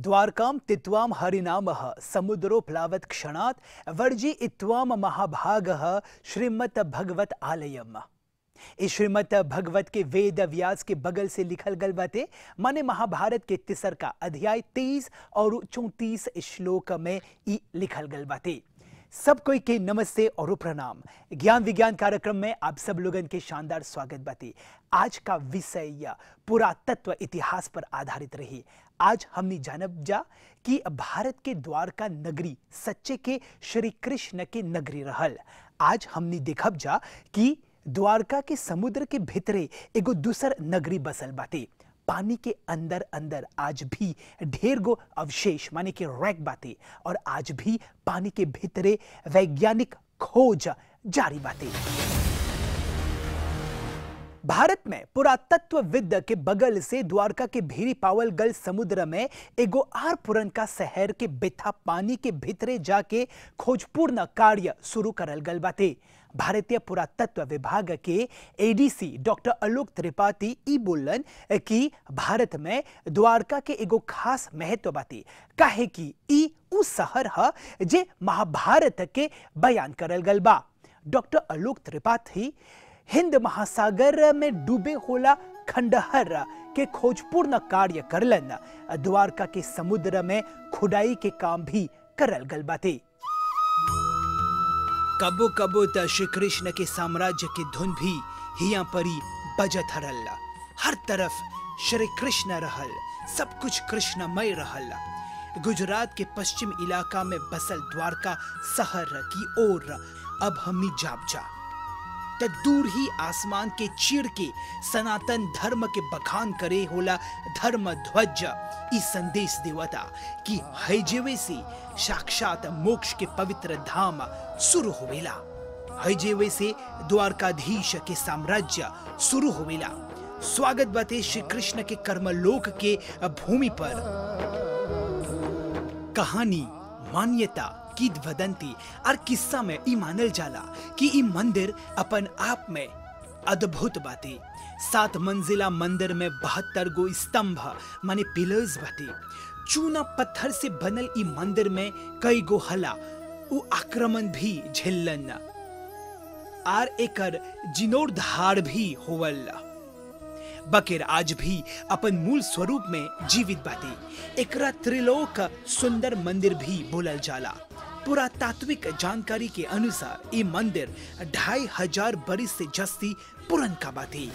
द्वारकां तित्वां हरिनामः समुद्रो प्लावत् क्षणात् वर्जि इत्वां महाभागः श्रीमद् भगवत आलयम इस श्रीमद् भगवत के वेद व्यास के बगल से लिखल गल बाटे माने महाभारत के तिसर का अध्याय तेईस और चौतीस श्लोक में ई लिखल गल बाटे सब कोई के नमस्ते और प्रणाम ज्ञान विज्ञान कार्यक्रम में आप सब लोगन के शानदार स्वागत बाती आज का विषय पुरातत्व इतिहास पर आधारित रही आज हमने जानब जा कि भारत के द्वारका नगरी सच्चे के श्री कृष्ण के नगरी रहल आज हमने देखब जा कि द्वारका के समुद्र के भीतरे एगो दूसर नगरी बसल बाटे पानी के अंदर अंदर आज भी ढेर गो अवशेष माने कि रैक बाटे और आज भी पानी के भीतरे वैज्ञानिक खोज जारी बाटे भारत में पुरातत्वविद के बगल से द्वारका के भीरी पावल गल समुद्र में एगो आर पुरन का शहर के बेथा पानी के भीतरे जाके खोजपूर्ण कार्य शुरू करल गल बाटे भारतीय पुरातत्व विभाग के एडीसी डॉक्टर आलोक त्रिपाठी ई बोलन कि भारत में द्वारका के एगो खास महत्व बाटे काहे कि ई उ शहर ह जे महाभारत के बयान करल गल बा डॉक्टर आलोक त्रिपाठी हिंद महासागर में डूबे होला खंडहर के खोजपूर्ण कार्य करलन द्वारका के समुद्र में खुदाई के काम भी करल गल बाटे कबो कबो त श्री कृष्ण के साम्राज्य के धुन भी हिया परी बजत हरल हर तरफ श्री कृष्ण रहल सब कुछ कृष्णमय रहल गुजरात के पश्चिम इलाका में बसल द्वारका शहर की ओर अब हमनी जाप जा त दूर ही आसमान के चीड़ के सनातन धर्म के बखान करे होला धर्म ध्वज ई संदेश देवता कि हैजेवे से साक्षात मोक्ष के पवित्र धाम शुरू होवेला हैजेवे से द्वारकाधीश के साम्राज्य शुरू होवेला स्वागत बाते श्री कृष्ण के कर्मलोक के भूमि पर कहानी मान्यता किदवदंती और किस्सा में ई मानल जाला कि ई मंदिर अपन आप में अद्भुत बाटे सात मंजिला मंदिर में बहत्तर गो स्तंभ माने पिलर्स बाटे चूना पत्थर से बनल ई मंदिर में कई गो हला उ आक्रमण भी झेलन आर एकर जिनोरधार भी होवल बकेर आज भी अपन मूल स्वरूप में जीवित बाटे एकरा त्रिलोक सुंदर मंदिर भी बोलल जाला पुरातात्विक जानकारी के अनुसार ये मंदिर ढाई हजार बरिस से जस्ती पुरन का बाती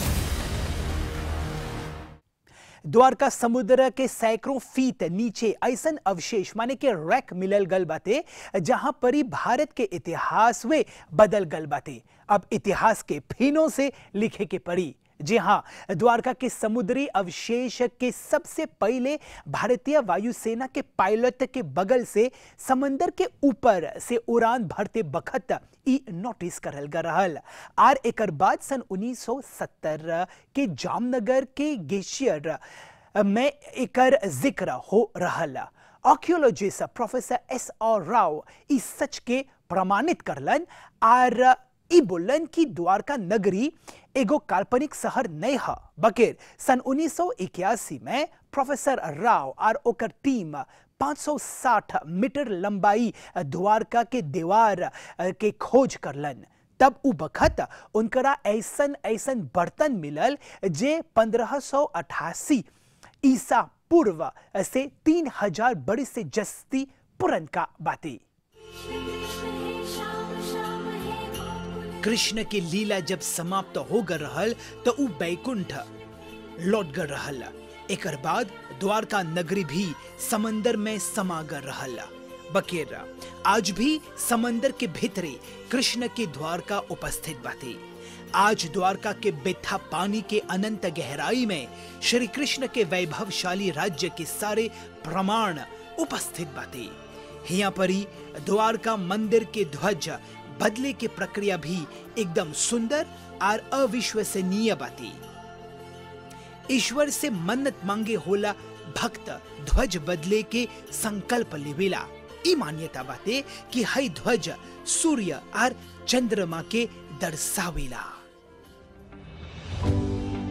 द्वारका समुद्र के सैकड़ों फीट नीचे ऐसन अवशेष माने के रैक मिलल गल बाटे जहां परी भारत के इतिहास वे बदल गल बाटे अब इतिहास के फिनों से लिखे के पड़ी जी हाँ द्वारका के समुद्री अवशेष के सबसे पहले भारतीय वायुसेना के पायलट के बगल से समंदर के ऊपर से उड़ान भरते बखत ई नोटिस करल गल रहल आर एकर बाद सन 1970 के जामनगर के गेशियर में एकर जिक्र हो रहल archaeologist professor S R Rao इस सच के प्रमाणित करलन आर ई बोलन कि द्वारका नगरी एगो काल्पनिक शहर नहीं है बकेर सन 1981 में प्रोफेसर राव और ओकर टीम 560 मीटर लंबाई द्वारका के दीवार के खोज करलन तब उ बखत उनकरा ऐसन ऐसन बर्तन मिलल जे 1588 ईसा पूर्व से 3000 बड़ी से जस्ती पुरन का बाती कृष्ण के लीला जब समाप्त हो गए रहल तो उ बैकुंठ लौट गए रहल एकर बाद द्वारका नगरी भी समंदर में समा गए रहल बकेर आज भी समंदर के भीतरे कृष्ण के द्वारका उपस्थित बाते आज द्वारका के बेथा पानी के अनंत गहराई में श्री कृष्ण के वैभवशाली राज्य के सारे प्रमाण उपस्थित बाते हिया परी द्वारका मंदिर के ध्वज बदले की प्रक्रिया भी एकदम सुंदर और अविश्वसनीय बाती ईश्वर से मन्नत मांगे होला भक्त ध्वज बदले के संकल्प लेवेला ई मान्यता बाते कि हई ध्वज सूर्य और चंद्रमा के दर्शावेला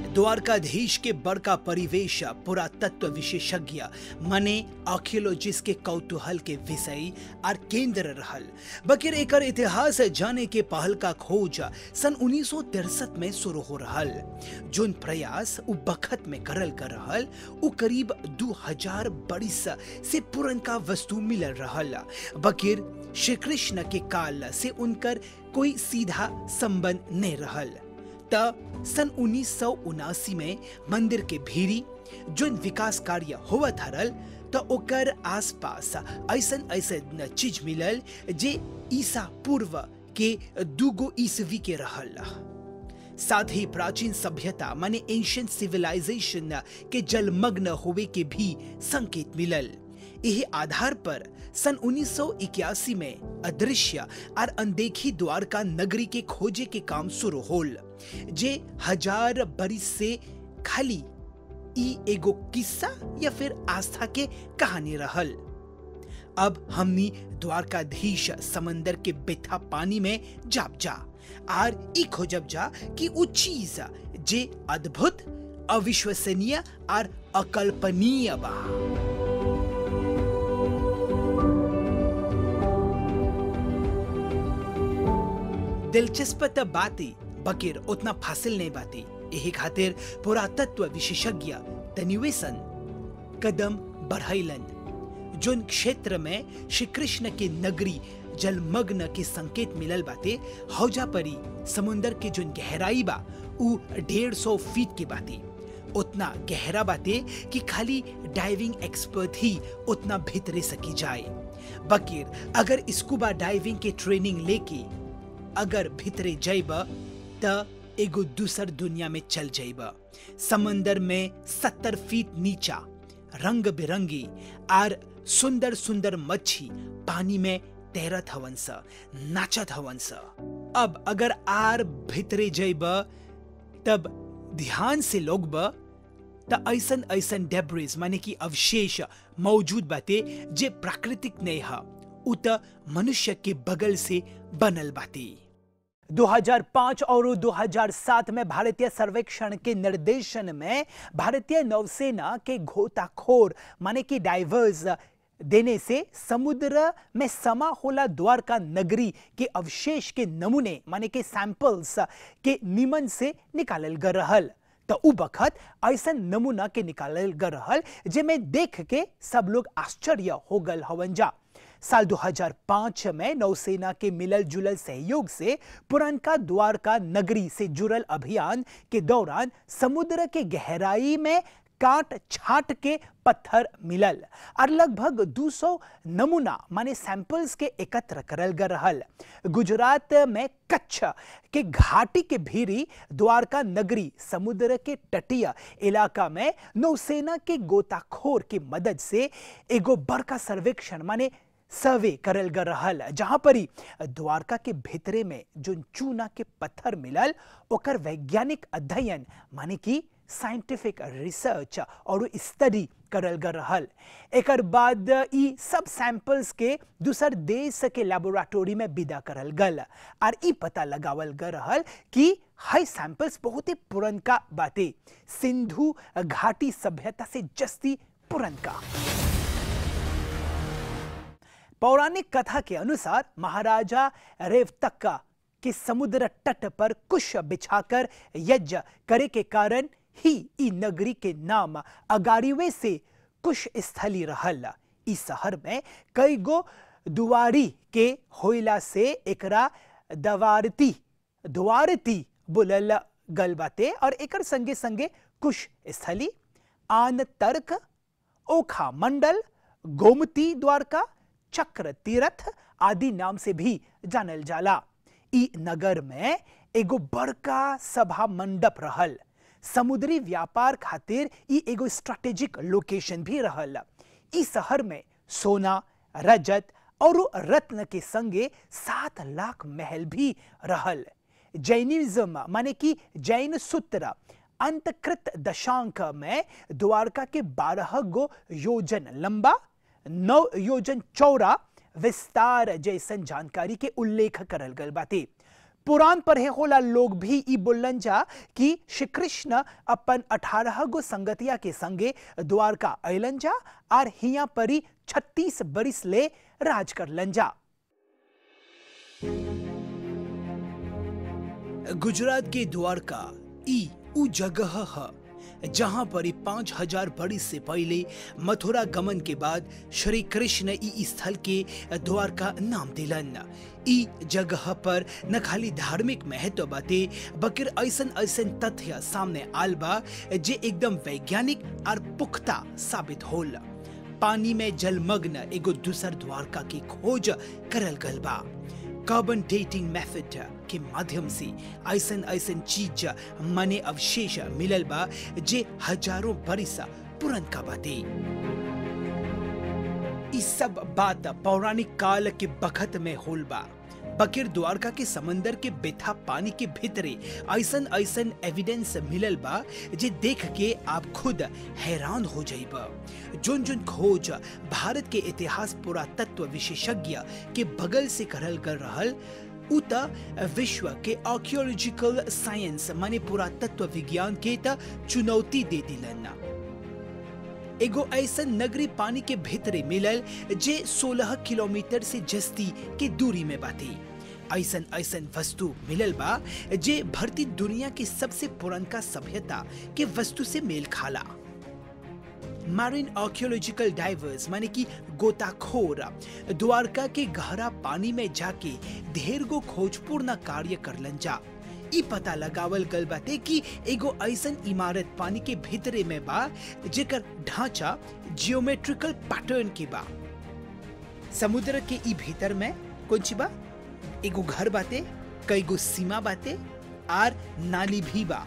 द्वारकाधीश के बड़का परिवेश पुरातत्व विशेषज्ञ मने आर्कियोलॉजिस्ट के कौतूहल के विषय और केंद्र रहल बकिर एकर इतिहास जाने के पहल का खोज सन 1963 में शुरू हो रहल जोन प्रयास उ बखत में करल कर रहल उ करीब 2000 बरिस से पुरनका वस्तु मिलल रहल बकिर श्री कृष्ण के काल से उनकर कोई सीधा संबंध नहीं रहल त सन उन्नीस में मंदिर के भीरी जोन विकास कार्य होवत हरल त ओकर आसपास ऐसन ऐसन चीज मिलल जे ईसा पूर्व के दूगो ईसवी के रहल साथ ही प्राचीन सभ्यता माने एंशियंट सिविलाइजेशन के जलमग्न होवे के भी संकेत मिलल यही आधार पर सन 1981 में अदृश्य और अनदेखी द्वारका नगरी के खोजे के काम शुरू होल जे हजार बरिस से खाली ई एगो किस्सा या फिर आस्था के कहानी रहल अब हमनी द्वारकाधीश समंदर के बेथा पानी में जाप जा आर ई खोजब जा कि उ चीज जे अद्भुत अविश्वसनीय और अकल्पनीय बा दिलचस्प त बाती बकिर उतना फासिल नहीं बाती यही खातिर पुरातत्व विशेषज्ञ तनिवेशन कदम बढ़ैलन जोन क्षेत्र में श्री कृष्ण के नगरी जलमग्न के संकेत मिलल बाते हौजा परी समुंदर के जोन गहराई बा उ डेढ़ सौ फीट के बाते उतना गहरा बाते कि खाली डाइविंग एक्सपर्ट ही उतना भीतरे सकी जाए बकीर अगर स्कूबा डाइविंग के ट्रेनिंग लेके अगर भीतरे जाइब त एगो दूसर दुनिया में चल जाइब समंदर में सत्तर फीट नीचा रंग बिरंगी आर सुंदर सुंदर मच्छी पानी में तैरत हवन स नाचत हवन स अब अगर आर भीतरे जाइब तब ध्यान से लोग ब त ऐसन ऐसन डेब्रिज माने कि अवशेष मौजूद बाते जे प्राकृतिक नहीं है उ त मनुष्य के बगल से बनल बाते 2005 और 2007 में भारतीय सर्वेक्षण के निर्देशन में भारतीय नौसेना के गोताखोर माने कि डाइवर्स देने से समुद्र में समा होला द्वारका नगरी के अवशेष के नमूने माने के सैंपल्स के निमन से निकालल गए रहल तो उ बखत ऐसा नमूना के निकालल गए रहल जेमे देख के सब लोग आश्चर्य हो गल हवन जा साल 2005 में नौसेना के मिलल जुलल सहयोग से पुरनका द्वारका नगरी से जुड़ल अभियान के दौरान समुद्र के गहराई में काट छाट के पत्थर मिलल और लगभग 200 नमूना माने सैंपल्स के एकत्र करल गए रहल गुजरात में कच्छ के घाटी के भीरी द्वारका नगरी समुद्र के तटीय इलाका में नौसेना के गोताखोर की मदद से एगो बड़का सर्वेक्षण माने सर्वे करल गए रहल जहां पर ही द्वारका के भीतरे में जो चूना के पत्थर मिलल ओकर वैज्ञानिक अध्ययन माने कि साइंटिफिक रिसर्च और स्टडी करल गए रहल एक बाद ई सब सैंपल्स के दूसर देश के लेबोरेटोरी में विदा करल गल और ई पता लगावल गए रहल कि हाई सैंपल्स बहुत ही पुरनका बाते सिंधु घाटी सभ्यता से जस्ती पुरनका पौराणिक कथा के अनुसार महाराजा रेवतक्का के समुद्र तट पर कुश बिछाकर यज्ञ करे के कारण ही ई नगरी के नाम अगारीवे से कुश स्थली रहल ई शहर में कई गो दुआरी के होइला से एकरा दवारती द्वारती बुलल गल बाते और एकर संगे संगे कुश स्थली आन तर्क ओखा मंडल गोमती द्वारका चक्र तीर्थ आदि नाम से भी जानल जाला ई नगर में एगो बड़का सभा मंडप रहल समुद्री व्यापार खातिर ई एगो स्ट्रेटेजिक लोकेशन भी रहल ई शहर में सोना रजत और रत्न के संगे सात लाख महल भी रहल जैनिज्म माने कि जैन सूत्र अंतकृत दशांक में द्वारका के बारह गो योजन लंबा नौ योजन चौड़ा विस्तार जैसन जानकारी के उल्लेख करल गल बाते पुराण पढ़े होला लोग भी ई बोलन जा कि श्री कृष्ण अपन अठारह गो संगतिया के संगे द्वारका अलन जा और हिया परी छत्तीस बरिस ले राज करलन जा गुजरात के द्वारका ई उ जगह है जहां पर ई पांच हजार बरिस से पहले मथुरा गमन के बाद श्री कृष्ण ई स्थल के द्वारका नाम दिलन ई जगह पर न खाली धार्मिक महत्व बाते बकिर ऐसन ऐसन तथ्य सामने आल बा जे एकदम वैज्ञानिक और पुख्ता साबित होल पानी में जलमग्न एगो दूसर द्वारका की खोज करल गल बा कार्बन डेटिंग मेथड के माध्यम से ऐसन ऐसन चीज मने अवशेष मिलल बा जे हजारों बरिस पुरन का बाते ई सब बात पौराणिक काल के बखत में होल बा बकिर द्वारका के समंदर के बेथा पानी के भीतरे ऐसन ऐसन एविडेंस मिलल बा जे देख के आप खुद हैरान हो जाइब जोन जोन खोज भारत के इतिहास पुरातत्व विशेषज्ञ के बगल से करल कर रहल उ त विश्व के आर्कियोलॉजिकल साइंस माने पुरातत्व विज्ञान के त चुनौती दे दिलन एगो ऐसन नगरी पानी के भीतरे मिलल जे 16 किलोमीटर से जस्ती के दूरी में बाती ऐसन ऐसन वस्तु मिलल बा जे भरती दुनिया की सबसे पुरनका सभ्यता के वस्तु से मेल खाला मैरिन आर्कियोलॉजिकल डाइवर्स माने कि गोताखोर द्वारका के गहरा पानी में जाके ढेर गो खोजपूर्ण कार्य करलन जा ई पता लगावल गल बाते कि एगो ऐसन इमारत पानी के भीतरे में बा जेकर ढांचा जियोमेट्रिकल पैटर्न के बा समुद्र के ई भीतर में कुछ बा एगो घर बाते कई गो सीमा बाते आर नाली भी बा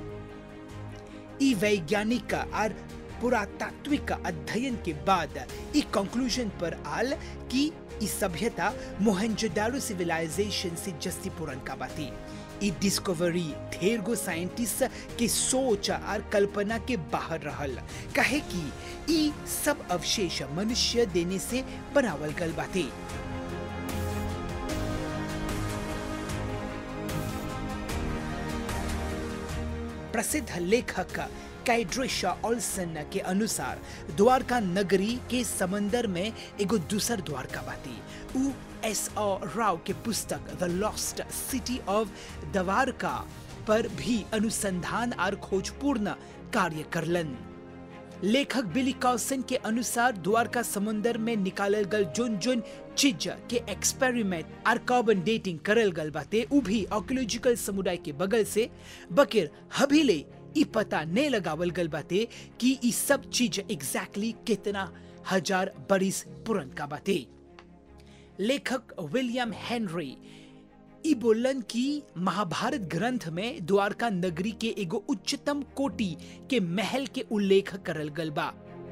ई वैज्ञानिक आर पुरातात्विक अध्ययन के बाद ई कंक्लूजन पर आल कि ई सभ्यता मोहनजोदारो सिविलाइजेशन से जस्ती पुरन का बाती ई डिस्कवरी ढेर गो साइंटिस्ट के सोच और कल्पना के बाहर रहल कहे कि ई सब अवशेष मनुष्य देने से बनावल गल बाते प्रसिद्ध लेखक कैड्रिशा ऑल्सन के अनुसार द्वारका नगरी के समंदर में एगो दूसर द्वारका बाती उ एस आर राव के पुस्तक the lost city of Dwarka पर भी अनुसंधान और खोजपूर्ण कार्य करलन लेखक बिली कॉसन के अनुसार द्वारका समुंदर में निकालल गल जोन जोन चीज के एक्सपेरिमेंट और कार्बन डेटिंग करल गल बाते उ भी आर्कियोलॉजिकल समुदाय के बगल से बकिर हबीले ई पता ने लगावल गल बाते कि ई सब चीज एग्जैक्टली कितना हजार बरिस पुरन का बाते लेखक विलियम हेनरी ई बोलन कि महाभारत ग्रंथ में द्वारका नगरी के एगो उच्चतम कोटि के महल के उल्लेख करल गल बा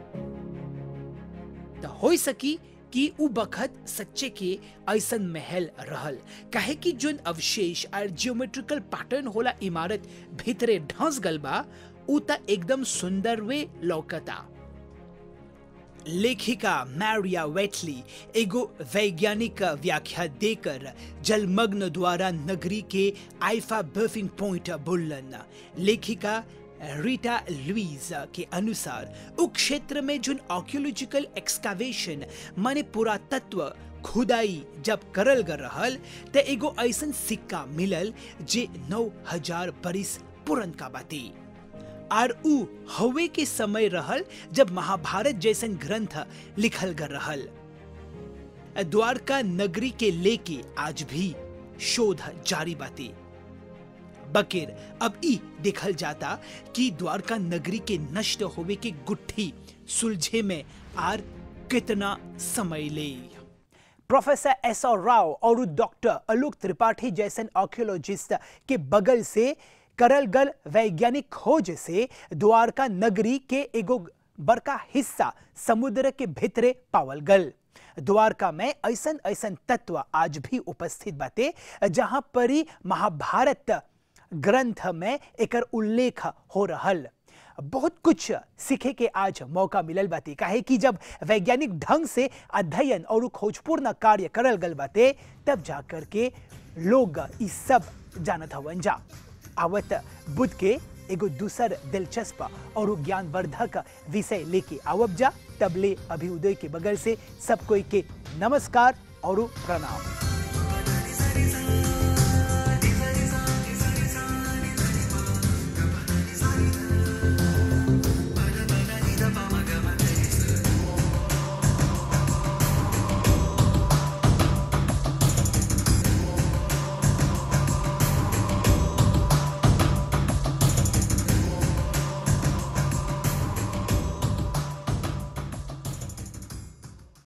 त हो सकी कि उ बखत सच्चे के ऐसन महल रहल काहे कि जोन अवशेष और जियोमेट्रिकल पैटर्न होला इमारत भीतरे ढंस गल बा उ त एकदम सुंदर वे लौकता लेखिका मैरिया वेटली एगो वैज्ञानिक व्याख्या देकर जलमग्न द्वारा नगरी के आइफा बर्फिंग पॉइंट बोलन लेखिका रीटा लुइज के अनुसार उ क्षेत्र में जो आर्कियोलॉजिकल एक्सकावेशन माने पुरातत्व खुदाई जब करल ग रहल त एगो ऐसन सिक्का मिलल जे नौ हजार बरिस पुरन का बाती आर उ हवे के समय रहल जब महाभारत जैसन ग्रंथ लिखल ग रहल द्वारका नगरी के लेके आज भी शोध जारी बाती बकिर अब ई देखल जाता कि द्वारका नगरी के नष्ट होवे के गुट्ठी सुलझे में आर कितना समय ले प्रोफेसर एस आर राव और डॉक्टर आलोक त्रिपाठी जैसन आर्कियोलॉजिस्ट के बगल से करल गल वैज्ञानिक खोज से द्वारका नगरी के एगो बड़का हिस्सा समुद्र के भीतरे पावल गल द्वारका में ऐसन ऐसन तत्व आज भी उपस्थित बाते जहां परी महाभारत ग्रंथ में एकर उल्लेख हो रहल बहुत कुछ सीखे के आज मौका मिलल बाते काहे कि जब वैज्ञानिक ढंग से अध्ययन और खोजपूर्ण कार्य करल गल बाते तब जाकर के लोग ई सब जानत हवन जा आवत बुद्ध के एगो दूसर दिलचस्प और ज्ञानवर्धक विषय लेके आवब जा तबले अभिउदय के बगल से सब कोई के नमस्कार और प्रणाम